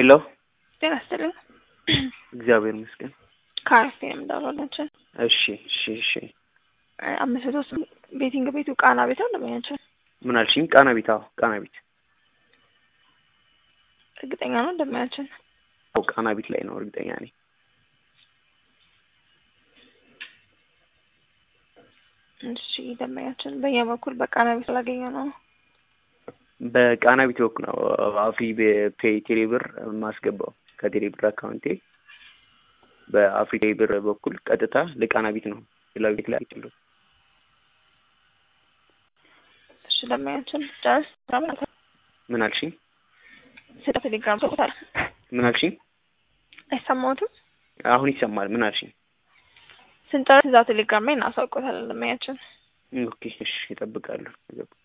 ሄሎ ጤና ይስጥልኝ። እግዚአብሔር ይመስገን። ከአረፍቴ ነው የምደውላላችሁ። እሺ እሺ እሺ አምስት መቶ ስም ቤቲንግ ቤቱ ቃና ቤት ነው እንደምኛቸው ምን አልሽኝ? ቃና ቤት? አዎ ቃና ቤት። እርግጠኛ ነው እንደምኛችን አዎ ቃና ቤት ላይ ነው እርግጠኛ ነኝ። እሺ ደንበኛችን በእኛ በኩል በቃና ቤት ስላገኘ ነው። በቃና ቤት በኩል ነው አፍሪ ፔይ ቴሌብር የማስገባው ከቴሌብር አካውንቴ በአፍሪ ቴሌብር በኩል ቀጥታ ለቃና ቤት ነው ሌላ ቤት ላይ አይችልም። እሺ ደንበኛችን ጨርስ ምን አልሽኝ? ስለ ቴሌግራም ሰጥታል ምን አልሽኝ? አይሰማዎትም? አሁን ይሰማል። ምን አልሽኝ? ስንጨርስ እዛው ቴሌግራም ላይ እናሳውቆታለን ደንበኛችን። ኦኬ እሺ እጠብቃለሁ።